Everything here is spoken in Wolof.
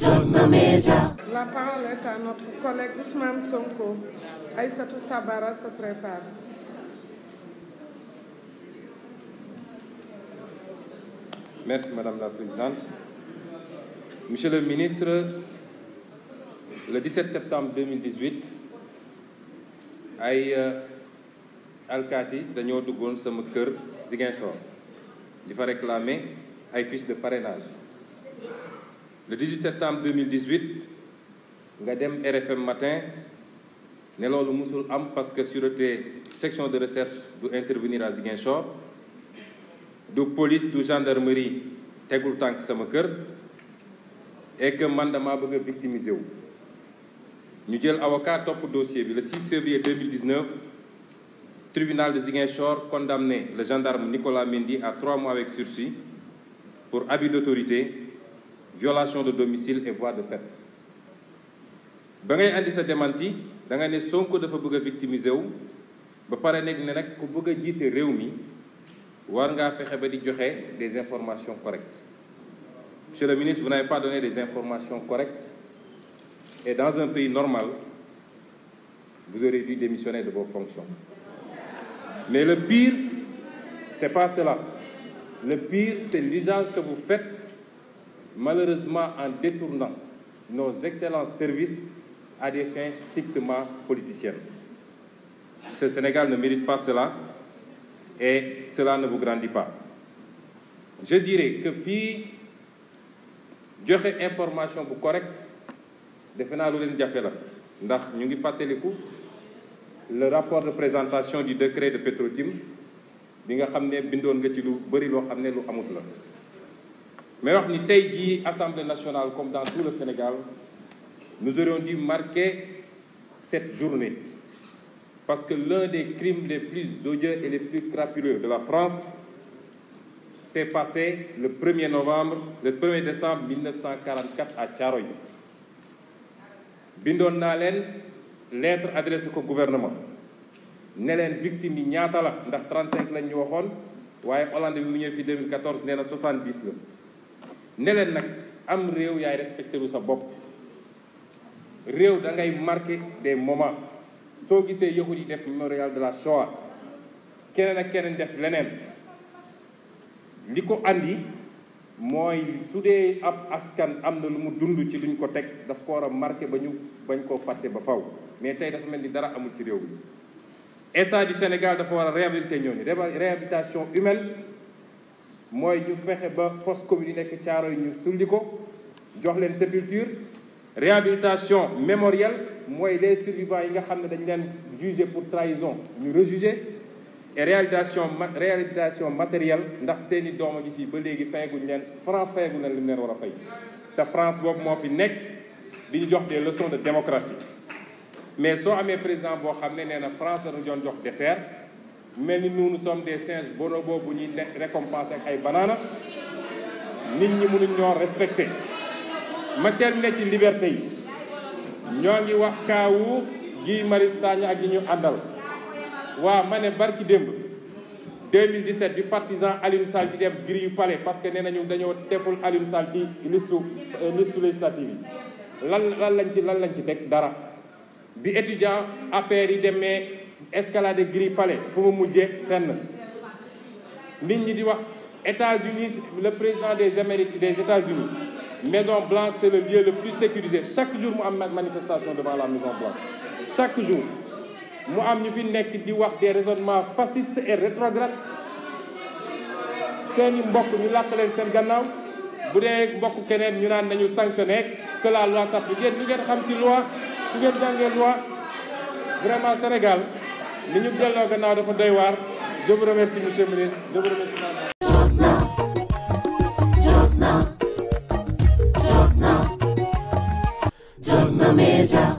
La parole est à notre collègue Ousmane Sonko. Aïssatou Sabara se prépare. Merci Madame la Présidente. Monsieur le ministre, le 17 septembre 2018 ay alkaati dañoo duggoon sama kër Ziguinchor di fa réclamer ay fiches de parrainage le 18 septembre 2018 nga dem RFM matin ne loolu musul am parce que sûreté section de recherche du intervenir à Ziguinchor du police du gendarmerie tegul tànk sama kër et que man damaa bëgg a victimiser wu ñu jël avocat topp dossier bi le 6 février 2019 tribunal de Ziguinchor condamné le gendarme Nicolas Mendy à trois mois avec sursis pour abus d'autorité violation de domicile et voie de fait ba ngay andi sa démenti da nga ne Sonko dafa bëgg a victimiser wu ba pare nekk ne nag ku bëgg a jiite réew mi war ngaa fexe ba di joxe des informations correctes monsieur le ministre vous n'avez pas donné des informations correctes et dans un pays normal vous aurez dû démissionner de vos fonctions mais le pire c'est pas cela le pire c'est l'usage que vous faites malheureusement en détournant nos excellents services à des fins strictement politiciennes ce Sénégal ne mérite pas cela et cela ne vous grandit pas je dirais que fii joxe information bu correcte defe naa lu leen jafe la ndax ñu ngi fàttaliku le rapport de présentation du décret de Petro-Tim bi nga xam ne bindoon nga ci lu bëri loo xam ne lu amut la mais wax ni tey jii Assemblée nationale comme dans tout le Sénégal nous aurions dû marquer cette journée parce que l'un des crimes les plus odieux et les plus crapuleux de la France s'est passé le 1er novembre le 1er décembre 1944 à Thiaroye bindoon naa leen lettre adressé ko gouvernement ne leen victime yi ñaata la ndax 35 lañ ñu waxoon waaye Hollande bi mu ñëw fi 2014 nee na 70 la ne leen nag am réew yaay respecté lu sa bopp réew da ngay marqué des moments soo gisee yahud yi def mémorial de la Shoah keneen ak keneen def leneen li ko andi mooy su dee ab askan am na lu mu dund ci luñ ko teg daf ko war a marqué ba ñu bañ koo fàtte ba faw mais tey dafa mel ni dara amul ci réew mi état du Sénégal dafa war a réhabiliter ñooñu réhabilitation humaine mooy ñu fexe ba fosse commune yi nekk caaro yi ñu sulli ko jox leen sépulture réhabilitation mémorielle mooy les survivants yi nga xam ne dañ leen jugé pour trahison ñu rejuger et réhabilitation réhabilitation matérielle ndax seeni doom a ngi fii ba léegi fayaguñ leen France fayaguñ leen li mu leen war a fay te France boobu moo fi nekk di ñu jox des leçons de démocratie mais soo amee président boo xam ne nee na France dañu doon jox dessert mel ni nous nous sommes des singes bonobos bu ñuy récompenser ak ay banaana nit ñi mënuñ ñoo respecté ma terminé ci liberté yi ñoo ngi wax kaawu Guy Marius Sagna ak ñi ñu àndal waaw ma ne barki démb 2017 bi partisan Alioune Sall di dem grille yu palais parce que nee nañu dañoo deful Alioune Sall ci listu liste législative yi lan lan lañ ci lan lañ ci teg dara bi étudiant APR yi demee escalade grille palais fu mu mujjee fenn nit ñi di wax États-Unis le président des Amériques des États-Unis Maison Blanche c'est le lieu le plus sécurisé chaque jour mu am manifestation devant la Maison Blanche chaque jour mu am ñu fi nekk di wax des raisonnements fascistes et rétrogrades seeni mbokk ñu làkk leen seen gannaaw bu dee mbokk keneen ñu naan nañu sanctionné que la loi s'applique yéen li ngeen xam ci loi su ngeen jàngee loi vraiment Sénégal li ñu delloo gannaaw dafa doy waar je vous remercie monsieur le ministre je vous remercie